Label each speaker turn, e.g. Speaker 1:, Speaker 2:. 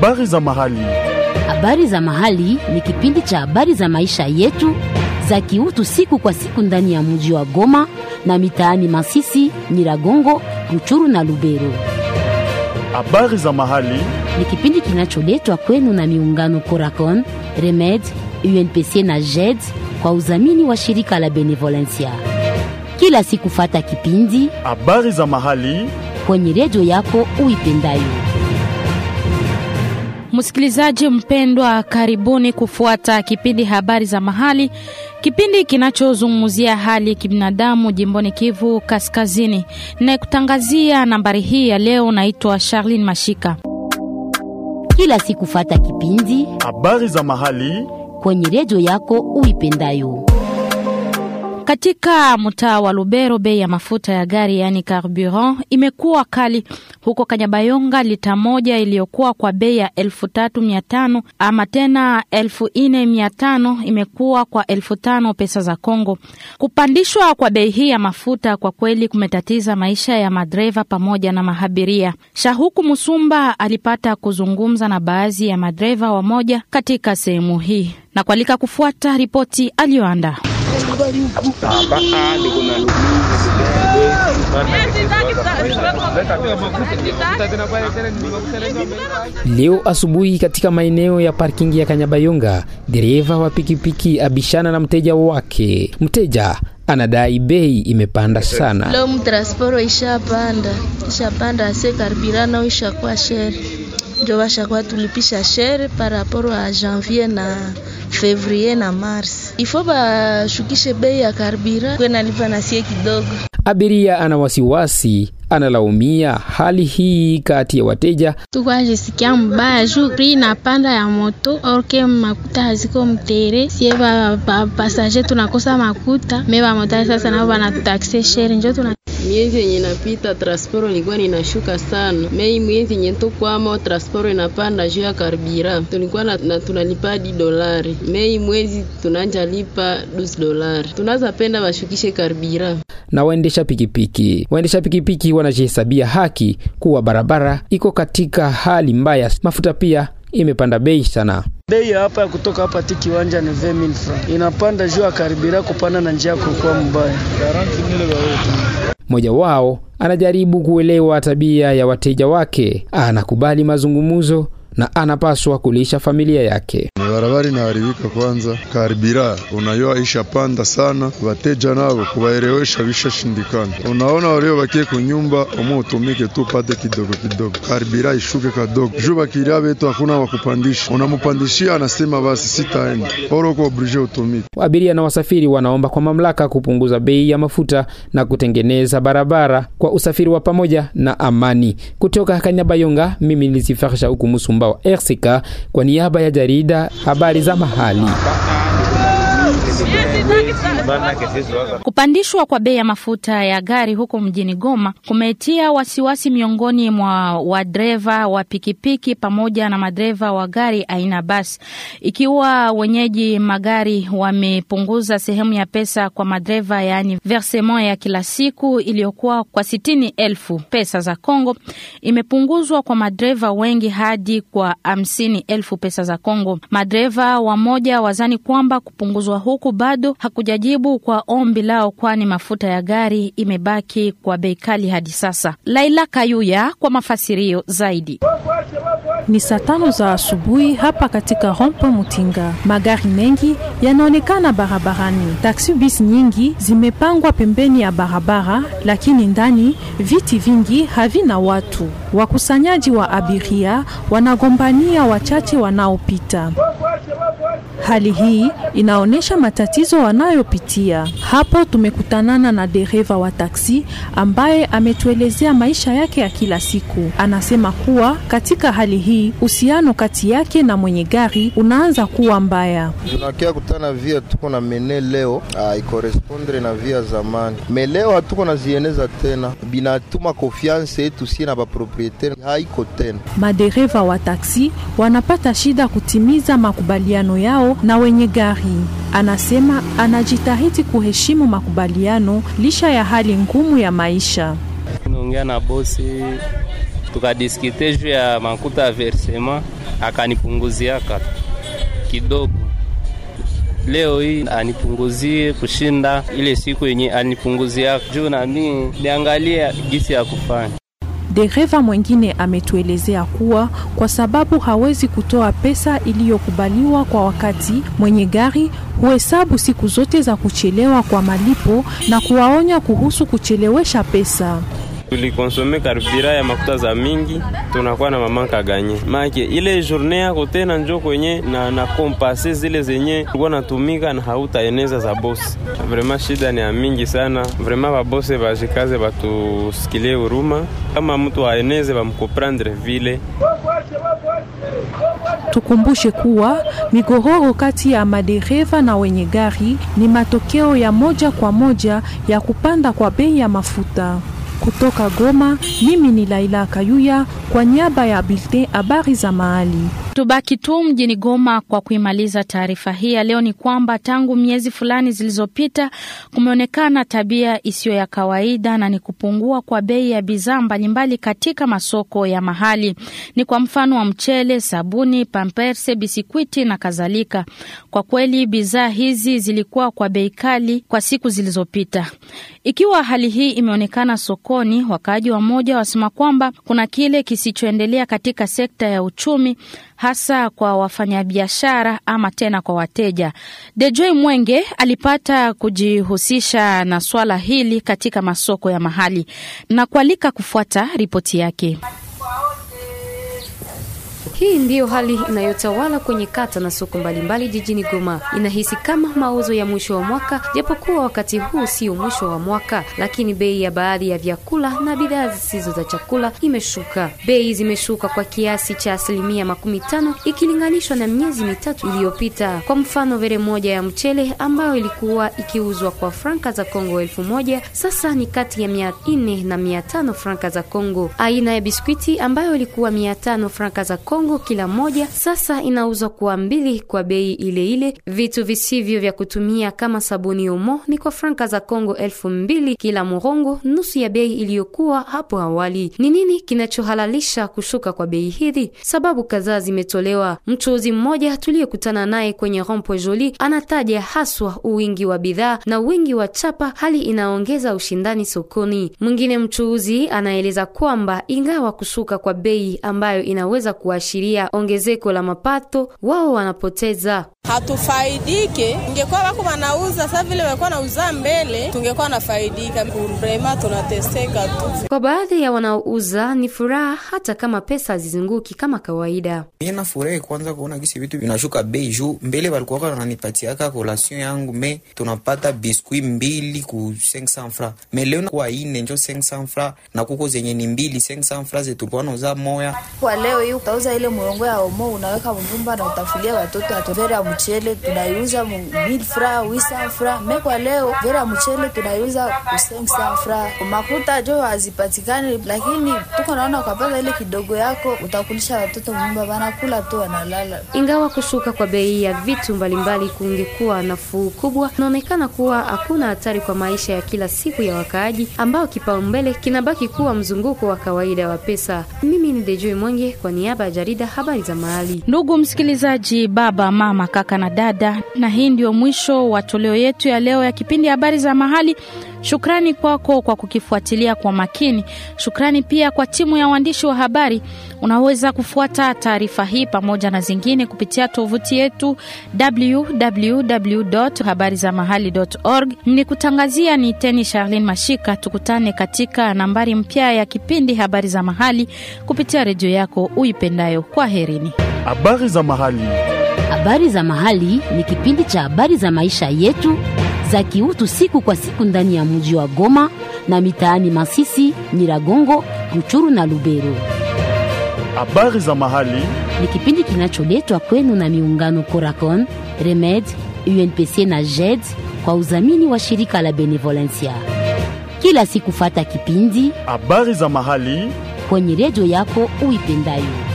Speaker 1: Habari za mahali.
Speaker 2: Habari za mahali ni kipindi cha habari za maisha yetu za kiutu siku kwa siku ndani ya mji wa Goma na mitaani Masisi, Nyiragongo, Ruchuru na Lubero.
Speaker 1: Habari za mahali.
Speaker 2: Ni kipindi kinacholetwa kwenu na miungano Coracon, Remed, UNPC na JED kwa udhamini wa shirika la Benevolencia. Kila siku fata kipindi
Speaker 1: Habari za mahali.
Speaker 2: kwenye redio yako uipendayo.
Speaker 3: Msikilizaji mpendwa, karibuni kufuata kipindi habari za mahali, kipindi kinachozungumzia hali ya kibinadamu jimboni Kivu Kaskazini. Nayekutangazia nambari hii ya leo naitwa Charlene Mashika.
Speaker 2: Kila siku fata kipindi
Speaker 1: Habari za mahali.
Speaker 2: kwenye redio yako uipendayo.
Speaker 3: Katika mtaa wa Lubero, bei ya mafuta ya gari yaani carburant imekuwa kali. Huko Kanyabayonga, lita moja iliyokuwa kwa bei ya elfu tatu mia tano ama tena elfu nne mia tano imekuwa kwa elfu tano pesa za Kongo. Kupandishwa kwa bei hii ya mafuta kwa kweli kumetatiza maisha ya madereva pamoja na mahabiria. Shahuku Musumba alipata kuzungumza na baadhi ya madereva wamoja katika sehemu hii na kualika kufuata ripoti aliyoandaa.
Speaker 4: Leo asubuhi katika maeneo ya parking ya Kanyabayonga, dereva wa pikipiki abishana na mteja wake. Mteja anadai bei imepanda sana.
Speaker 5: Leo mtransporo ishapanda ishapanda, ase karibirana ishakuwa shere, njo washakuwa tulipisha shere paraporo a janvier na fevrier na mars. Ifo bashukishe bei ya karibira kwena lipa na sie kidogo.
Speaker 4: Abiria ana wasiwasi, analaumia hali hii kati ya wateja
Speaker 6: tukwajisikia mbaya juu pri napanda ya moto orke makuta haziko mtere sie ba, ba, pasaje tunakosa makuta me bamotari sasa nao banatutakse shere njo tuna
Speaker 7: miezi yenye napita transporo ilikuwa ninashuka sana mei miezi yenye tukwamo transporo inapanda juu ya karibira tulikuwa na, na tunalipa di dolari mei mwezi tunanja lipa 12 dolari tunaza penda bashukishe karibira
Speaker 4: na waendesha pikipiki. Waendesha pikipiki wanajihesabia haki kuwa barabara iko katika hali mbaya, mafuta pia imepanda bei sana.
Speaker 8: Bei ya hapa ya kutoka hapa ti kiwanja ni 20000 francs, inapanda juu ya karibira kupanda na njia kukuwa mbaya.
Speaker 4: Mmoja wao anajaribu kuelewa tabia ya wateja wake, anakubali mazungumzo na anapaswa kulisha familia yake.
Speaker 9: barabara inaharibika kwanza, karibira unayoa ishapanda sana, wateja nabo kuwaelewesha bishashindikana. Unaona walio bakie kunyumba omo utumike tu pate kidogo kidogo, karibira ishuke kadogo juu bakiria betu hakuna wakupandisha, unamupandishia anasema basi sitaenda oroko oblige utumike.
Speaker 4: Abiria na wasafiri wanaomba kwa mamlaka kupunguza bei ya mafuta na kutengeneza barabara kwa usafiri wa pamoja na amani. Kutoka Kanyabayonga, mimi ni Sifarsha huku Musumba wa RCK kwa niaba ya jarida habari za mahali.
Speaker 3: Kupandishwa kwa bei ya mafuta ya gari huko mjini Goma kumetia wasiwasi miongoni mwa wadereva wa pikipiki pamoja na madereva wa gari aina basi, ikiwa wenyeji magari wamepunguza sehemu ya pesa kwa madereva, yaani versement ya kila siku iliyokuwa kwa sitini elfu pesa za Kongo imepunguzwa kwa madereva wengi hadi kwa hamsini elfu pesa za Kongo. Madereva wamoja wazani kwamba kupunguzwa huku bado hakujajibu kwa ombi lao, kwani mafuta ya gari imebaki kwa bei kali hadi sasa. Laila Kayuya kwa mafasirio zaidi.
Speaker 10: Ni saa tano za asubuhi hapa katika rompo Mutinga. Magari mengi yanaonekana barabarani. Taksi bis nyingi zimepangwa pembeni ya barabara, lakini ndani viti vingi havina watu. Wakusanyaji wa abiria wanagombania wachache wanaopita. Hali hii inaonyesha matatizo wanayopitia. Hapo tumekutanana na dereva wa taksi ambaye ametuelezea maisha yake ya kila siku. Anasema kuwa katika hali hii uhusiano kati yake na mwenye gari unaanza kuwa mbaya.
Speaker 11: tunakia kutana via tuko na mene leo aikorespondre na via zamani me leo hatuko nazieneza tena, binatuma konfianse yetu sie na baproprietaire haiko tena.
Speaker 10: Madereva wa taksi wanapata shida kutimiza makubaliano yao na wenye gari. Anasema anajitahidi kuheshimu makubaliano licha ya hali ngumu ya maisha.
Speaker 12: Naongea na bosi tukadiskite juu ya makuta ya versema, akanipunguziaka kidogo. Leo hii anipunguzie kushinda ile siku yenye anipunguzia juu, nami niangalia gisi ya kufanya.
Speaker 10: Dereva mwengine ametuelezea kuwa kwa sababu hawezi kutoa pesa iliyokubaliwa kwa wakati, mwenye gari huhesabu siku zote za kuchelewa kwa malipo na kuwaonya kuhusu kuchelewesha pesa.
Speaker 13: tulikonsome karibira ya makuta za mingi, tunakuwa na mamanka ganye make ile journée yako tena njo kwenye na, na kompase zile zenye ulikuwa natumika na hautaeneza za bosi. Vraiment shida ni ya mingi sana, vraiment babose bajikaze batusikilie huruma, kama mtu aeneze bamkomprendre vile
Speaker 10: Tukumbushe kuwa migogoro kati ya madereva na wenye gari ni matokeo ya moja kwa moja ya kupanda kwa bei ya mafuta. Kutoka Goma, mimi ni Laila Kayuya kwa niaba ya Bulletin habari za mahali.
Speaker 3: Tubaki tu mjini Goma kwa kuimaliza taarifa hii ya leo. Ni kwamba tangu miezi fulani zilizopita kumeonekana tabia isiyo ya kawaida na ni kupungua kwa bei ya bidhaa mbalimbali katika masoko ya mahali. Ni kwa mfano wa mchele, sabuni, pamperse, bisikwiti na kadhalika. Kwa kweli bidhaa hizi zilikuwa kwa bei kali kwa siku zilizopita. Ikiwa hali hii imeonekana sokoni, wakaaji wa moja wasema kwamba kuna kile kisichoendelea katika sekta ya uchumi hasa kwa wafanyabiashara ama tena kwa wateja. Dejoy Mwenge alipata kujihusisha na swala hili katika masoko ya mahali na kualika kufuata ripoti yake.
Speaker 14: Hii ndiyo hali inayotawala kwenye kata na soko mbalimbali jijini Goma. Inahisi kama mauzo ya mwisho wa mwaka, japokuwa wakati huu sio mwisho wa mwaka, lakini bei ya baadhi ya vyakula na bidhaa zisizo za chakula imeshuka. Bei zimeshuka kwa kiasi cha asilimia makumi tano ikilinganishwa na miezi mitatu iliyopita. Kwa mfano, vere moja ya mchele ambayo ilikuwa ikiuzwa kwa franka za Kongo elfu moja sasa ni kati ya mia nne na mia tano franka za Kongo. Aina ya biskwiti ambayo ilikuwa mia tano franka za Kongo kila moja sasa inauzwa kwa mbili kwa bei ile ile. Vitu visivyo vya kutumia kama sabuni omo ni kwa franka za Kongo elfu mbili kila morongo, nusu ya bei iliyokuwa hapo awali. Ni nini kinachohalalisha kushuka kwa bei hizi? Sababu kadhaa zimetolewa. Mchuuzi mmoja tuliyekutana naye kwenye Rompo Joli anataja haswa uwingi wa bidhaa na wingi wa chapa, hali inaongeza ushindani sokoni. Mwingine mchuuzi anaeleza kwamba ingawa kushuka kwa bei ambayo inaweza kuashiria ongezeko la mapato, wao wanapoteza.
Speaker 15: Hatufaidike. Ingekuwa wako wanauza sasa vile walikuwa nauza mbele, tungekuwa nafaidika. Vrema tunateseka tu.
Speaker 14: Kwa baadhi ya wanaouza ni furaha, hata kama pesa hazizunguki kama kawaida.
Speaker 16: Mimi nafurahi kwanza kuona gisi vitu vinashuka bei juu. Mbele walikuwa wananipatiaka kolation yangu me tunapata biskuit mbili ku 500 francs. Me leo kwa ine njo 500 francs na kuko zenye ni mbili 500 francs zetu tulikuwa nauza moya.
Speaker 17: Kwa leo hii utauza ile murongo ya omo unaweka mvumba na utafulia watoto atovera ya mchele tunaiuza mu 1000 francs 800 francs. Me kwa leo vera ya mchele tunaiuza ku 500 francs. Makuta jo hazipatikani, lakini tuko naona ukapata ile kidogo yako utakulisha watoto nyumba wanakula tu wanalala.
Speaker 14: Ingawa kushuka kwa bei ya vitu mbalimbali kungekuwa nafuu kubwa, inaonekana kuwa hakuna hatari kwa maisha ya kila siku ya wakaaji, ambao kipaumbele kinabaki kuwa mzunguko wa kawaida wa pesa. Mimi ni Dejoi Mwenge kwa niaba ya jarida habari za mahali.
Speaker 3: Ndugu msikilizaji, baba, mama, kaka na dada, na hii ndio mwisho wa toleo yetu ya leo ya kipindi habari za mahali. Shukrani kwako kwa kukifuatilia kwa makini. Shukrani pia kwa timu ya waandishi wa habari. Unaweza kufuata taarifa hii pamoja na zingine kupitia tovuti yetu www.habarizamahali.org. Ni kutangazia ni Teni Charlene Mashika. Tukutane katika nambari mpya ya kipindi habari za mahali kupitia redio yako uipendayo. Kwa herini.
Speaker 1: Habari za mahali.
Speaker 2: Habari za mahali ni kipindi cha habari za maisha yetu za kiutu siku kwa siku ndani ya mji wa Goma na mitaani Masisi, Nyiragongo, Ruchuru na Lubero.
Speaker 1: Habari za mahali
Speaker 2: ni kipindi kinacholetwa kwenu na miungano Coracon, Remed, UNPC na JED kwa udhamini wa shirika la Benevolencia. Kila siku fata kipindi
Speaker 1: habari za mahali
Speaker 2: kwenye redio yako uipendayo.